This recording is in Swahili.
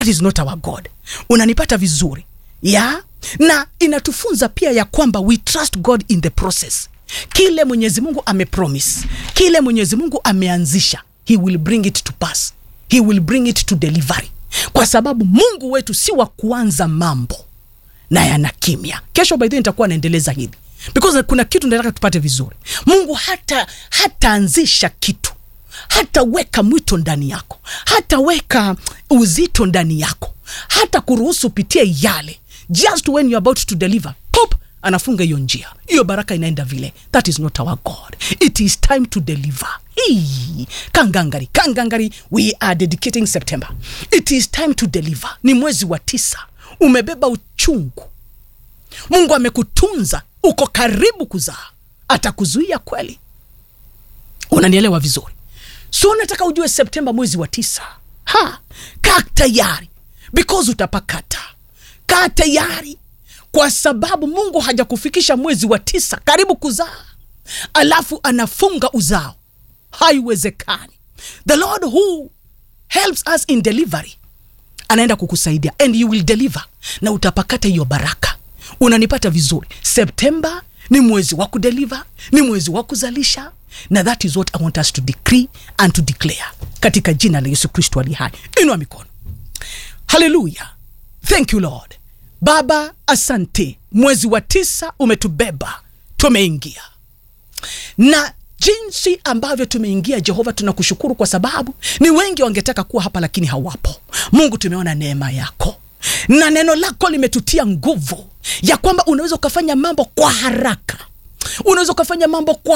that is not our god unanipata vizuri ya na inatufunza pia ya kwamba we trust god in the process kile mwenyezi mungu amepromise kile mwenyezi mungu ameanzisha he will bring it to pass he will bring it to delivery kwa sababu mungu wetu si wa kuanza mambo na yana kimya kesho by the way nitakuwa naendeleza hivi because kuna kitu nataka tupate vizuri mungu hata hataanzisha kitu hataweka mwito ndani yako hataweka uzito ndani yako hata kuruhusu upitie yale just when you're about to deliver pop anafunga hiyo njia hiyo baraka inaenda vile that is not our god it is time to deliver Hii, kangangari kangangari we are dedicating september it is time to deliver ni mwezi wa tisa umebeba uchungu mungu amekutunza uko karibu kuzaa atakuzuia kweli unanielewa vizuri so nataka ujue septemba mwezi wa tisa ha kaa tayari because utapakata kaa tayari kwa sababu mungu hajakufikisha mwezi wa tisa karibu kuzaa alafu anafunga uzao haiwezekani the lord who helps us in delivery anaenda kukusaidia and you will deliver na utapakata hiyo baraka unanipata vizuri septemba ni mwezi wa kudeliver ni mwezi wa kuzalisha na that is what i want us to decree and to declare katika jina la yesu kristo ali hai inua mikono haleluya thank you lord baba asante mwezi wa tisa umetubeba tumeingia na jinsi ambavyo tumeingia jehova tunakushukuru kwa sababu ni wengi wangetaka kuwa hapa lakini hawapo mungu tumeona neema yako na neno lako limetutia nguvu ya kwamba unaweza ukafanya mambo kwa haraka unaweza ukafanya mambo kwa